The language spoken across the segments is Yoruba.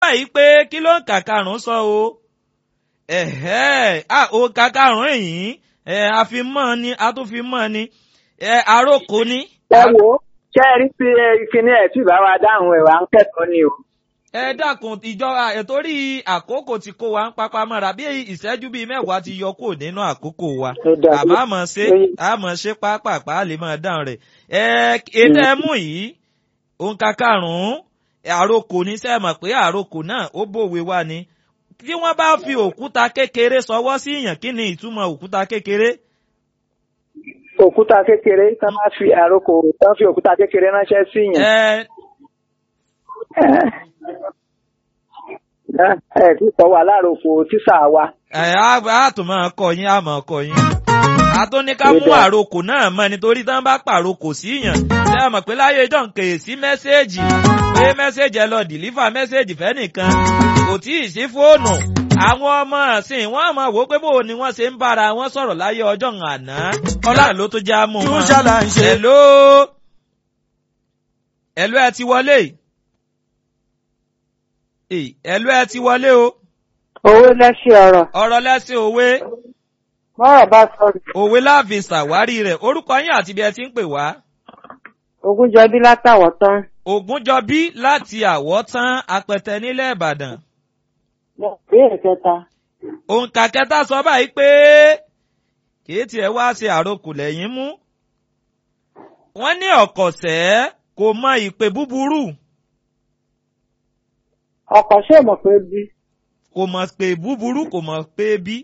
báyìí pé kí ló ń kà karùn-ún sọ o ẹ̀hẹ́ à òǹkà karùn-ún yìí ẹ̀ àfimọ́ ni a tún fi mọ́ ni ẹ̀ àròkọ ni. ẹ wo ṣé ẹ rí sí kíní ẹ tí ìbá wa dáhùn ẹ wà ń kẹ́kọ̀ọ́ ni o. ẹ dákun ìjọba ètòrí àkókò tí kò wá ń papá mọ́ra bí ìṣẹ́jú bíi mẹ́wàá ti yọ kúrò nínú àkókò wa Ó dáa. àmọ́ àmọ́ ṣe àmọ́ ṣe pápápá lè máa dáhùn rẹ̀ ẹ ètò ẹ mú yìí òǹkà karùn-ún àròkò ní sẹ́ mọ̀ pé àròkò náà ó bòwe wá ni tí wọ́n bá fi òkúta kékeré sọwọ́ sí èèyàn kí ni ìtumọ̀ òkúta kékeré òkúta kékeré tá máa fi àrokò tá fi òkúta kékeré ránṣẹ́ sí yàn. ẹ ẹ ẹ tí kò wà láròkò tíṣà wa. ẹ á á tún máa kọ yín á máa kọ yín. àtúnika mú àrokò náà mọ nítorí tí wọn bá pàrokò sí yàn ṣé ẹ mọ̀ pé láyé ìjọ ń kèé sí mẹ́sẹ́ẹ̀jì pé mẹ́sẹ́ẹ̀jì ẹ lọ dìlífà mẹ́sẹ́ẹ̀jì fẹ́nìkan kò tí ì sí fóònù àwọn ọmọ ọ̀sìn wọn àmọ́ wò ó pé bó ni wọ́n ṣe ń bára wọn sọ̀rọ̀ láyé ọjọ́ àná ọlá ló tó já mú wọn. Túnṣà là ń ṣe. Hello Hello ẹ ti wọlé Èè, Hello ẹ ti wọlé o owó lẹ́sìn ọ̀rọ̀ ọ̀rọ̀ lẹ́sìn òwe bọ́rọ̀ bá sọ̀rọ̀ òwe láàfin ṣàwárí rẹ̀ orúkọ yín àti bí ẹ ti ń pè wá. ogúnjọbí látàwọ̀ tán Ògúnjọbí láti àwọ̀tán apẹtẹ nílẹ̀ Ìbàdàn. ìbéèrè kẹta òǹkà kẹta sọ báyìí pé kìí tiẹ̀ wá ṣe àrokò lẹ́yìn mú. wọ́n ní ọ̀kọ̀ṣẹ́ kò mọ ìpè búburú ọkọ̀ ṣé mọ̀ pé bí kò mọ̀ pé búburú kò mọ̀ pé bí.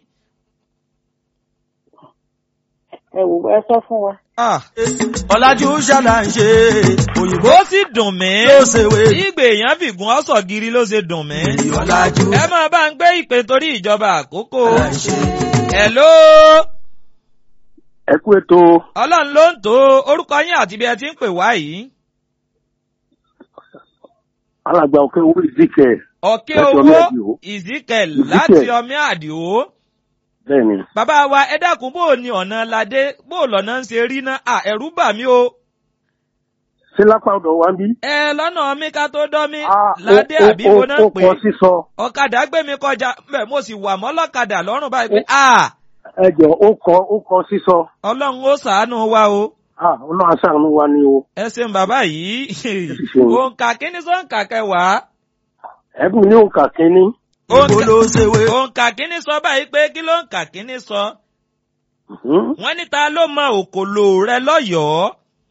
ẹ wò ẹ sọ fún wa. Ah, ọ̀làjú ṣàlà ń ṣe òyìnbó ó sì dùn mí. ló ṣèwé ìgbè èèyàn fìgún ọ̀sọ̀ gírí ló ṣe dùn mí. ọ̀làjú ẹ máa bá ń gbé ìpè torí ìjọba àkókò. ṣàlà ń ṣe. Hello ẹ kú ètò ọlọ́run ló ń tó orúkọ yín àti bí ẹ ti ń pè wá yìí. alàgbà òkè owó ìdíkẹ ọ̀kẹ́ Láti owó Ọmí Àdìó. Ezekiel Ezekiel. láti ọmí àdìó. bẹ́ẹ̀ ni bàbá wa ẹ dákun bó o ní ọ̀nà ládé bó o lọ́nà ń ṣe rí ná à ẹ̀rú bà mí o. ṣé lápá ọ̀dọ̀ wa ń bí. ẹ lọ́nà mi ká tó dán mi Ah, ládé ó- ó- àbí mo náà ó pè kọ sísọ ọ̀kadà gbé mi kọjá bẹ́ẹ̀ mo sì wà mọ́ lọ́kadà lọ́rùn báyìí pé à ẹ jọ ó kọ ó kọ sísọ ọlọ́run ó ṣàánú wa o. Ah, ọlọ́run aṣáánú wa ni o ẹ ṣeun bàbá yìí ṣeun. òǹkà kíní sọ́ǹkà kẹwàá ẹ̀bùn ní òǹkà kínní òyìnbó ló ṣèwé òǹkà kíní sọ báyìí pé kí ló ń kà kíní sọ. Mhm. wọ́n ní ta ló mọ òkòlò rẹ lọ́yọ̀ọ́.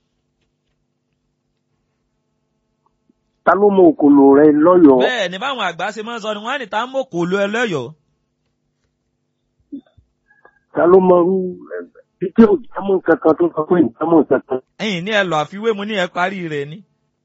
ta ló mọ òkòlò rẹ lọ́yọ̀ọ́ bẹ́ẹ̀ ni báwọn àgbà ṣe máa ń sọ ni wọ́n á ní ta mọ òkòlò ẹ lọ́yọ̀ọ́. ta ló mọ irú títí ò jámọ́ kankan tó sọ pé ìjámọ́ kankan. ẹ̀yin ní ẹ lọ àfiwé mu ní ẹ parí rẹ̀ ni.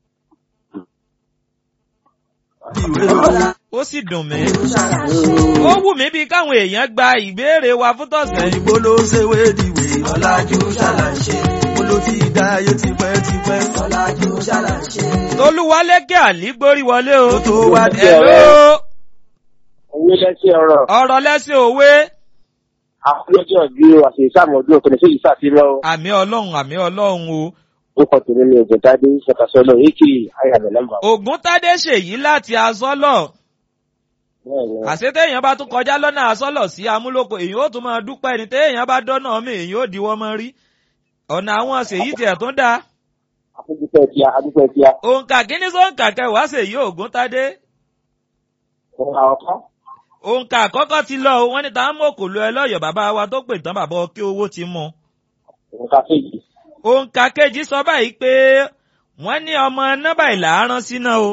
ìwé ló ó sì dùn mí. ó wù mí bíi káwọn èèyàn gba ìbéèrè wa fún tọ̀sẹ̀ yìí. òyìnbó ló ṣèwé dìwé ọ̀làjú ṣàlà ń ṣe olo ti dá ayé tipẹ́tipẹ́ ọ̀làjú ṣàlà ń ṣe. tolúwalékè àlí gbórí wọlé o. Ó tó wá di Hello, owó lẹ́sẹ̀ ọ̀rọ̀ ọ̀rọ̀ lẹ́sìn òwe. àfúlọ́jọ́ bí àti ìsàmọ̀dún òkèlè sí ìsàfihàn àmì ọlọ́run àmì ọlọ́run o. ó kọ tèmi ní ọjọ́ tádé ṣàkàṣọ́lọ̀ èkì àyàmẹ̀ nọ́mbà. ògúntádé ṣèyí láti asọ́lọ̀. àṣetéèyàn bá tún kọjá lọ́nà asọ́lọ̀ sí amúlòkọ èyí ó tún máa dúpẹ́ ní téèyàn bá dọ́nà mi èyí ó diwọ́ mọ́ rí. ọ̀nà àwọn ṣèyí tiẹ̀ tún dáa. àdúpẹ́ tíá àdúpẹ́ tíá. òǹkà kíní sóǹkà kẹwàá ṣèyí ògúntádé. ọ̀kan òǹkà àkọ́kọ́ ti lọ o wọ́n ní ta ń mọ̀ kò lo ẹ lọ́yọ̀ bàbá wa tó pè tán bàbá ọkẹ́ owó ti mú. nǹkan kejì òǹkà kejì sọ báyìí pé wọ́n ní ọmọ nọ́bà ìlà rán síná o.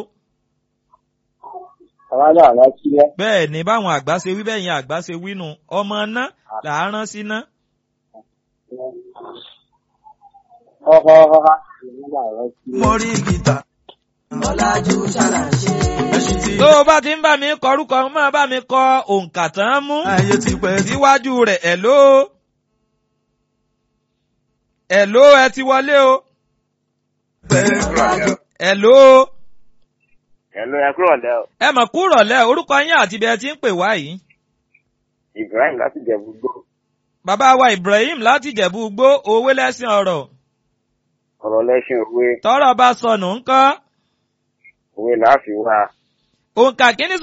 àwa náà rántí rẹ. bẹ́ẹ̀ ni báwọn àgbà ṣe wí bẹ́ẹ̀ yẹn àgbà ṣe wí nù ọmọ ná là á rán síná. ọ̀họ̀ ọ̀họ̀ ìrìnà rántí rẹ. mo rí gìtà ọ̀làjú ṣàlà ń ṣe. ẹṣin tí tó o bá ti ń bá mi kọ orúkọ máa bá mi kọ òǹkà tán mú ayé tipẹ́ tí síwájú rẹ̀ ẹ̀ló ẹ̀ló ẹ ti wọlé o pẹ́ ẹ̀ló ẹ̀lú ẹ kúrò lẹ́ o ẹ mọ̀ kúrọ̀ lẹ́ orúkọ yín àti ibi ẹ ti ń pè wá yìí. ibrahim láti jẹ̀bú gbó bàbá wa Ibrahim láti Ìjẹ̀bú Igbó òwe lẹ́sìn ọ̀rọ̀ ọ̀rọ̀ lẹ́sìn òwe tọ́rọ̀ bá sọnù ńkọ́ òwe làá fi wá. òǹkà kíní